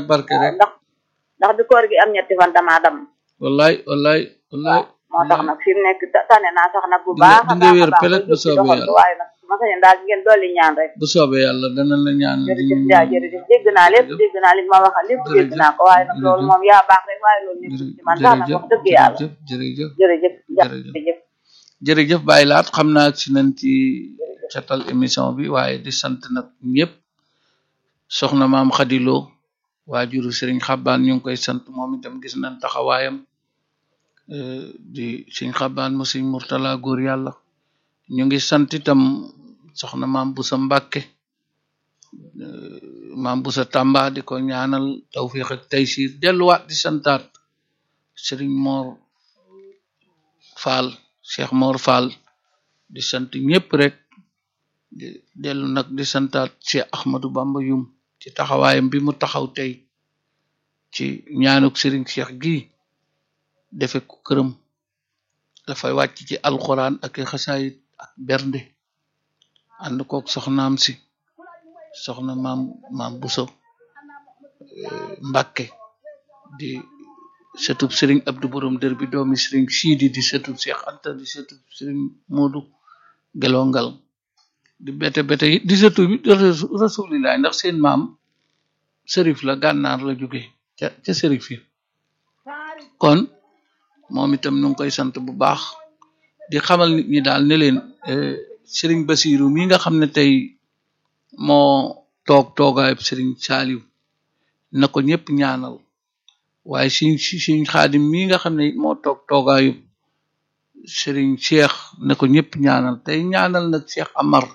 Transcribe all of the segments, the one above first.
ak barke waaw rek ndax ndax bi koor gi am ñetti fan damaa dam wallaay wallaay wallaay moo tax nag fi mu nekk ta- tane naa sax nag bu Di nga- baax a di nga baax a wér baax pelet ba bu jóg ci soobee doxantu yàlla. waaye nag ma sañoon daal ngeen dolli ñaan rek bu soobee yàlla dana la ñaanal di jërëjëf jaa jërëjëf dégg naa lépp dégg naa li ma waxal lépp dégg naa ko waaye nag loolu moom yaa baax rek waaye loolu nekkul ci man sax nag wax dëgg yàlla jërëjëf jërëjëf jërëjëf jërëjëf. jërëjëf jërëjëf Baye Laat xam naa si nañ ci catal émission bi waaye di sant nag ñëpp soxna maam xadiloo waajuru sëriñ xabbaan ñu ngi koy sant moom itam gis nañ taxawaayam euh, di sëriñ xabbaan mu sëriñ murtala góor yàlla ñu ngi sant itam soxna maam busa mbàkke euh, maam busa tàmba di ko ñaanal tawfiq ak taysir delluwaat di santaat sëriñ moor faal cheikh moor faal di sant ñëpp rek di dellu nag di santaat cheikh ahmadou bamba yum ci taxawaayam bi mu taxaw tey ci ñaanuk sëriñ cheikh gi defe ko këram dafay wàcc ci alxuraan ak i xasaayit ak bernde ànd kook soxnaam si soxna maam maam buso eh, mbàkke di sëtub sëriñ abdu borom dër bi doomi sëriñ siidi di sëtub cheikh anta di sëtub sëriñ moodu gelongal di bete bete it di sëtub rasulilaay ndax seen maam sërif la gànnaar la jóge ca ca sërif yi kon moom itam nu ngi koy sant bu baax di xamal nit ñi daal ne leen eh, sëriñ basiru mi nga xam ne tey moo toog toogaayub sëriñ saaliw na ko ñëpp ñaanal waaye siñ siñ xaadim mi nga xam ne it moo toog toogaayu sëriñ cheikh na ko ñëpp ñaanal tey ñaanal nag cheikh amar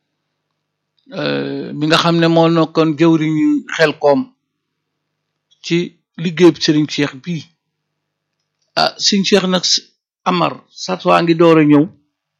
euh, mi nga xam ne moo nekkoon jëwriñu xel koom ci liggéeyub sëriñ cheikh bii ah sëriñ cheikh nag s- amar sat waa ngi door a ñëw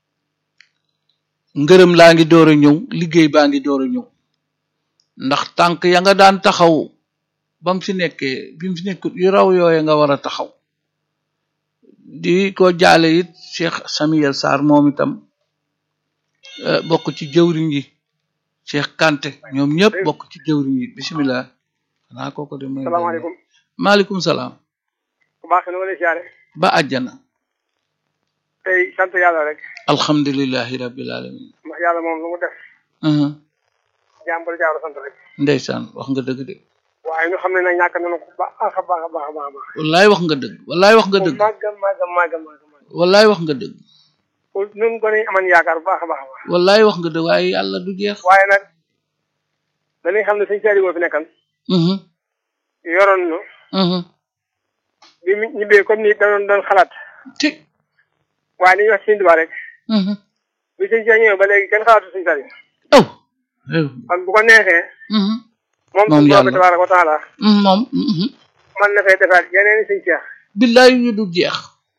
ngërëm laa ngi door a ñëw liggéey baa ngi door a ñëw ndax tànk ya nga daan taxaw bam fi nekkee bi mu fi nekkut yu raw yooye nga war a taxaw di ko jaale it Cheikh Samuel Sarr moom itam eh, bokk ci jëwriñ yi Cheikh Kanté ñoom ñëpp bokk ci jëwriñ yi bisimilah xanaa kooku de mooy salaamaaleykum maaleykum salaam bu baax na ma lay siyaare ba àjjana tey sant yàlla rek alhamdulillahi rabbil alamin ndax yàlla moom lu mu def Mhm. jàmbal jaaru sant rek ndeysaan wax nga dëgg de waaye ñu xam ne nag ñàkk nañu ko baax a baax a baax a baax a baax wallaay wax nga dëgg wallaay wax nga dëgg màgg màgg màgg màgg màgg wallaay wax nga dëgg ñun gone yi aman yaakaar bu baax a baax a baax wallaay wax nga dëgg waaye yàlla du jeex waaye nag dañuy xam ne suñ seeri moo fi nekkan Mhm. yoroon nu Mhm. bi mu ñibbee comme ni da doon doon xalaat ti waaye li ñuy wax Sëñ Tuubaa rek Mhm. bi sëñ Cheikh ñëwee ba léegi kenn xalaatu suñ sari oh eh, kon bu ko neexee mhm. moom Moom suñ yàlla. borom tabaaraka wa taala Mhm, moom mhm. man na fay defaat yeneen i sëñ Cheikh billaay yu du jeex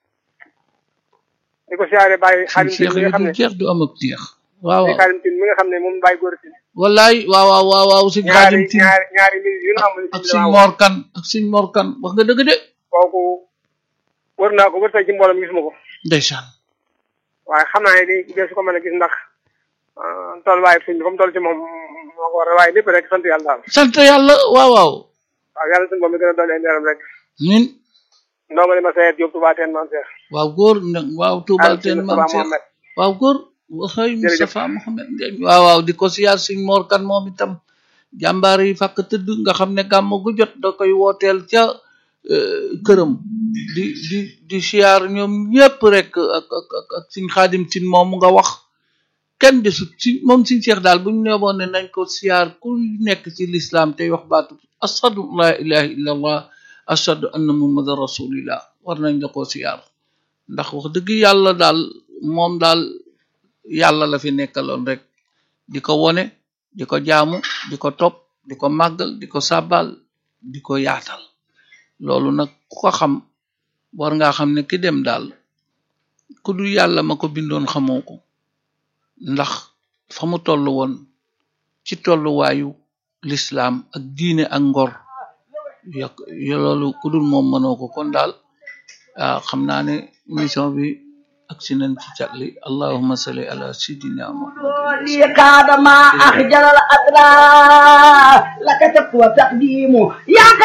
di ko siyaare bàyyi suñ xaalim tin cheikh mi yu nga xam du ne jeex du am ak jeex waaw di waaw xaalim tin mi nga xam ne moom bàyyi góor tin wallaay waaw waaw waaw waaw suñ ñaari xaadim tin ñaari ñaari mbir yu ñu am ni ak sëñ suñ bi moor kan ak suñ moor kan wax nga dëgg de kooku wër naa ko wër tey ci mbooloo mi gisuma ko ndeysaan waaye xam naa ne di dee su ko mën a gis ndax tolluwaayu sëñ bi comme toll ci moom moo ko war a waaye lépp rek sant yàlla daal sant yàlla waaw waaw waaw yàlla suñu boom mi gën a dolli ay leeram rek ñun ndongo li ma seet Diop Touba Teen man seex waaw góor nag waaw tuubal teen Moustapha man seex Mohamed waaw góor waxay Moustapha Mohamed Ndiaye waaw waaw di ko siyaar suñ moor kan moom itam jàmbaar yi fàkk tëdd nga xam ne gàmm gu jot da koy wooteel ca euh, këram di di di siyaar ñoom ñépp rek ak ak ak ak suñ xaadim tin moom nga wax kenn desut si moom suñ seex daal bu ñu neeboon ne nañ ko siyaar ku nekk ci lislaam tey wax baatu ashadu an la ilaha illa allah ashadu anna muhammadan rasulillah war nañ la koo siyaar ndax wax dëgg yàlla daal moom daal yàlla la fi nekkaloon rek di ko wone di ko jaamu di ko topp di ko màggal di ko sàbbal di ko yaatal loolu nag ku ko xam war ngaa xam ne ki dem daal ku du yàlla ma ko bindoon xamoo ko ndax fa mu toll woon ci tolluwaayu lislaam ak diine ak ngor yak loolu ku dul moom mënoo ko kon daal ah xam naa ne émission bi ak si nañ ci catli allahumma salli ala sidina muhammad لي قاد ما أخجل الأدرى لك تقوى تقديم يا